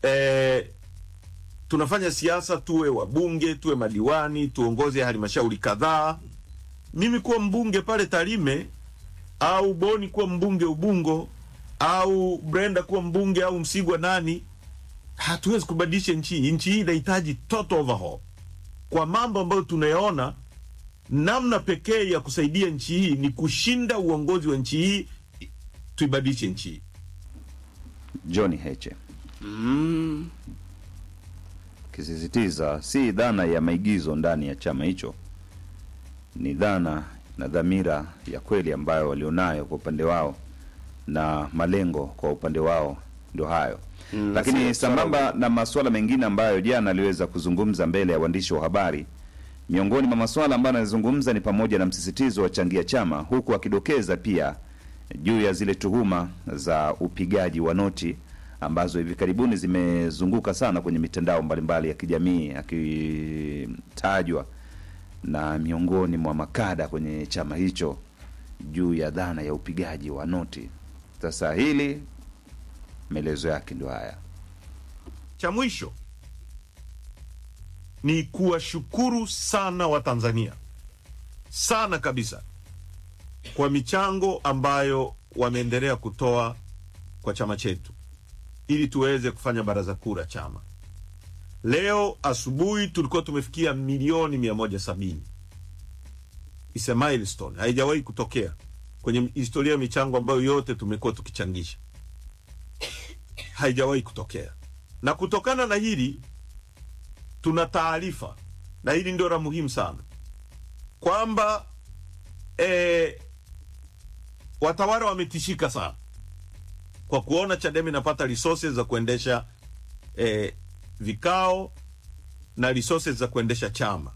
eh, tunafanya siasa, tuwe wabunge, tuwe madiwani, tuongoze halmashauri kadhaa. Mimi kuwa mbunge pale Tarime au Boni kuwa mbunge Ubungo au Brenda kuwa mbunge au Msigwa nani, hatuwezi kubadilisha nchi hii. Nchi hii inahitaji total overhaul kwa mambo ambayo tunayaona. Namna pekee ya kusaidia nchi hii ni kushinda uongozi wa nchi hii, tuibadilishe nchi hii. John Heche Mm. kisisitiza si dhana ya maigizo ndani ya chama hicho, ni dhana na dhamira ya kweli ambayo walionayo kwa upande wao na malengo kwa upande wao ndio hayo. Mm, Lakini si- sambamba na masuala mengine ambayo jana aliweza kuzungumza mbele ya waandishi wa habari, miongoni mwa masuala ambayo anazungumza ni pamoja na msisitizo wa changia chama, huku akidokeza pia juu ya zile tuhuma za upigaji wa noti ambazo hivi karibuni zimezunguka sana kwenye mitandao mbalimbali ya kijamii, akitajwa na miongoni mwa makada kwenye chama hicho juu ya dhana ya upigaji wa noti. Sasa hili maelezo yake ndio haya. Cha mwisho ni kuwashukuru sana Watanzania sana kabisa kwa michango ambayo wameendelea kutoa kwa chama chetu ili tuweze kufanya baraza kuu la chama. Leo asubuhi tulikuwa tumefikia milioni mia moja sabini. It's a milestone, haijawahi kutokea kwenye historia ya michango ambayo yote tumekuwa tukichangisha haijawahi kutokea. Na kutokana na hili tuna taarifa, na hili ndio la muhimu sana, kwamba e, watawala wametishika sana kwa kuona Chadema inapata resources za kuendesha e, vikao na resources za kuendesha chama.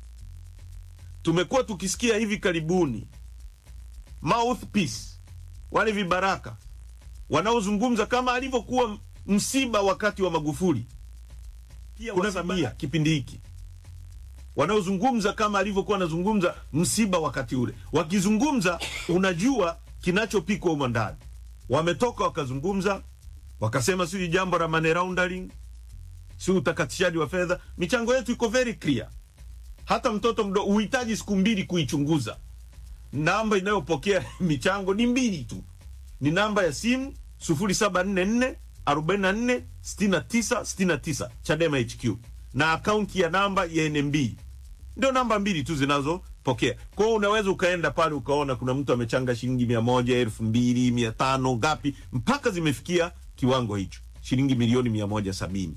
Tumekuwa tukisikia hivi karibuni mouthpiece, wale vibaraka wanaozungumza kama alivyokuwa msiba wakati wa Magufuli, pia kuna Samia kipindi hiki, wanaozungumza kama alivyokuwa anazungumza msiba wakati ule. Wakizungumza unajua kinachopikwa humo ndani. Wametoka wakazungumza, wakasema sijui jambo la money laundering, si utakatishaji wa fedha. Michango yetu iko very clear, hata mtoto mdogo uhitaji siku mbili kuichunguza. Namba inayopokea michango ni mbili tu ni namba ya simu 0744 44 69 69 Chadema HQ na akaunti ya namba ya NMB. Ndio namba mbili tu zinazopokea. Kwa hiyo unaweza ukaenda pale ukaona kuna mtu amechanga shilingi mia moja, elfu mbili, mia tano, ngapi mpaka zimefikia kiwango hicho, shilingi milioni mia moja sabini.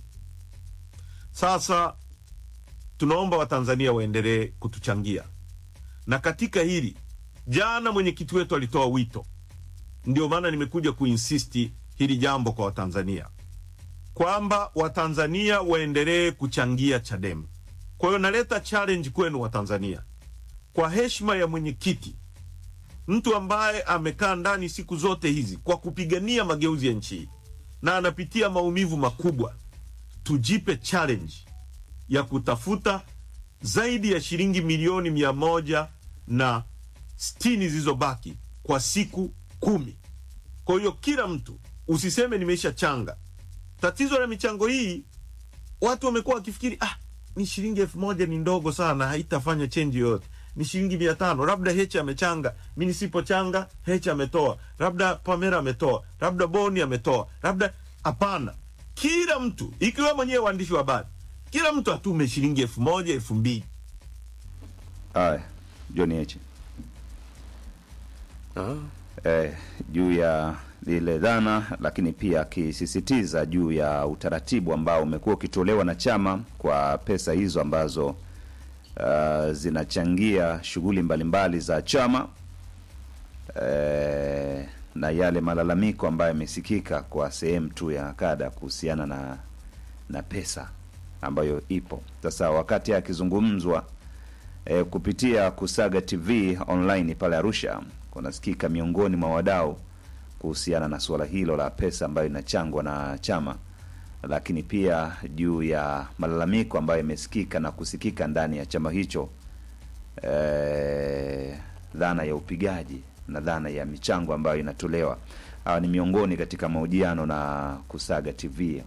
Sasa tunaomba Watanzania waendelee kutuchangia, na katika hili jana mwenyekiti wetu alitoa wito ndio maana nimekuja kuinsisti hili jambo kwa Watanzania kwamba Watanzania waendelee kuchangia Chadema. Kwa hiyo naleta challenge kwenu Watanzania, kwa heshima ya mwenyekiti, mtu ambaye amekaa ndani siku zote hizi kwa kupigania mageuzi ya nchi hii na anapitia maumivu makubwa, tujipe challenge ya kutafuta zaidi ya shilingi milioni mia moja na sitini zilizobaki kwa siku kumi. Kwa hiyo kila mtu usiseme nimeisha changa. Tatizo la michango hii, watu wamekuwa wakifikiri ah, ni shilingi elfu moja ni ndogo sana, haitafanya chenji yoyote. Ni shilingi mia tano, labda Heche amechanga, mi nisipochanga Heche ametoa, labda Pamela ametoa, labda Boni ametoa, labda hapana. Kila mtu ikiwa mwenyewe waandishi wa habari, kila mtu atume shilingi elfu moja elfu mbili Haya, John Heche Ah. eh, juu ya ile dhana, lakini pia akisisitiza juu ya utaratibu ambao umekuwa ukitolewa na chama kwa pesa hizo ambazo uh, zinachangia shughuli mbalimbali za chama eh, na yale malalamiko ambayo yamesikika kwa sehemu tu ya kada kuhusiana na na pesa ambayo ipo sasa. Wakati akizungumzwa eh, kupitia Kusaga TV online pale Arusha, kunasikika miongoni mwa wadau kuhusiana na suala hilo la pesa ambayo inachangwa na chama, lakini pia juu ya malalamiko ambayo yamesikika na kusikika ndani ya chama hicho eh, dhana ya upigaji na dhana ya michango ambayo inatolewa. Hawa ni miongoni katika mahojiano na Kusaga TV